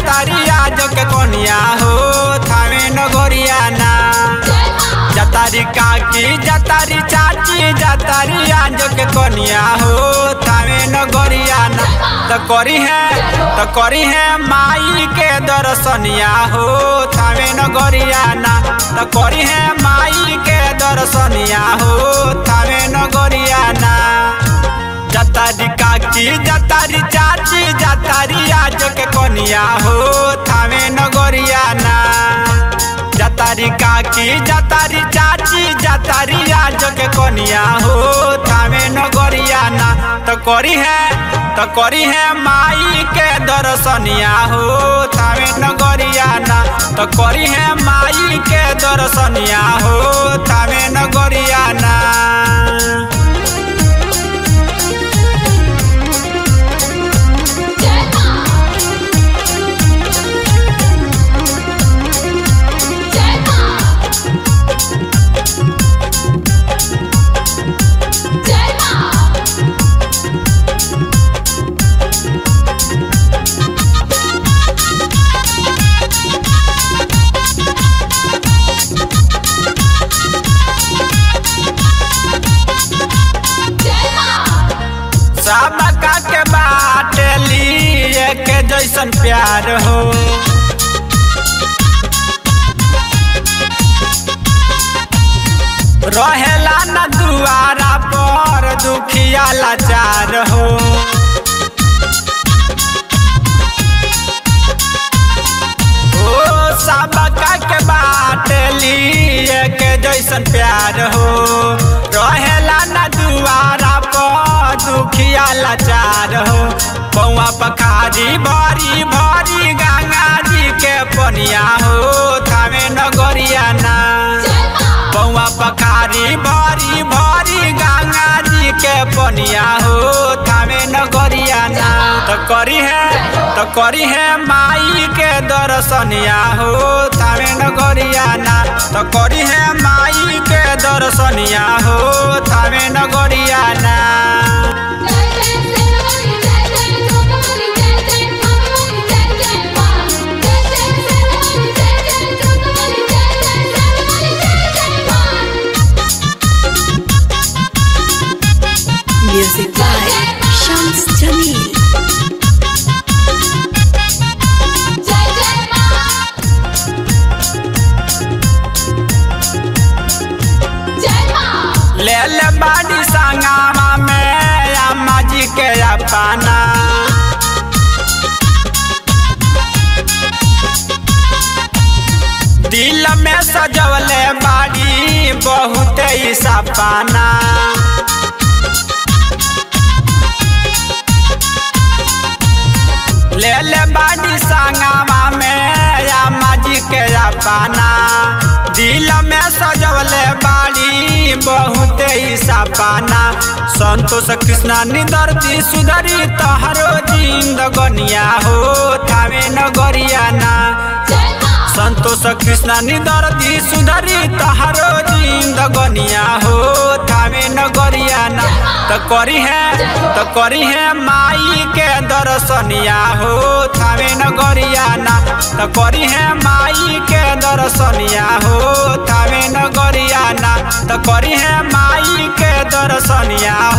जातारिया जो के कोनिया हो थावे नगरिया ना जातारी काकी जातारी चाची जातारी आजो के कोनिया हो थावे नगरिया ना त करी है त करी है माई के दर्शनिया हो थावे नगरिया ना त करी है माई के दर्शनिया हो थावे नगरिया ना जातारी काकी जातारी चाची जातारी आजो के कोनिया हो थावे नगरिया ना जातारी काकी जातारी चाची जातारी आज के कोनिया हो थावे नगरिया ना तो करी है तो करी है माई के दर्शनिया हो थावे नगरिया ना तो करी है माई के दर्शनिया हो थावे नगरिया ना जय मां जय मां जय मां जय मां सबका के बात लिए के जैसन प्यार हो रहेला न दुआरा पर दुखिया लाचार हो ओ सबका के बात लिए के जैसन प्यार हो रहेला न दुआरा पर दुखिया लाचार हो पौआ पखारी भरी भरी गंगा जी के पनिया हो थावे नगरिया ना जय मां पौआ पखारी भरी भरी गंगा जी के पनिया हो थावे नगरिया ना तो करी है तो करी है माई के दर्शनिया हो थावे नगरिया ना तो करी है माई के दर्शनिया हो थावे नगरिया ना जय जय सेनापति जय जय जोगमणि जय जय मामनि जय जय मां जय जय सेनापति जय जय जोगमणि जय जय सेनापति जय जय मां Music by Shams Jamil. जय जय मां जय मां ले ले बाड़ी संगामा में अम्मा जी के अपना दिल में सजवले बाड़ी बहुत ही सपना ले ले बाड़ी संगामा में अम्मा जी के अपना दिल में सजवले बाड़ी बहुत ही सपना संतोष कृष्णा निदर्दी सुधरी तहरो जिंदगनिया हो थावे नगरिया ना जय मां संतोष कृष्णा निदर्दी सुधरी तहरो जिंदगनिया हो थावे नगरिया ना तो करी है तो करी है माई के दर्शनिया हो थावे नगरिया ना तो करी है माई के दर्शनिया हो थावे नगरिया ना तो करी है माई के दर्शनिया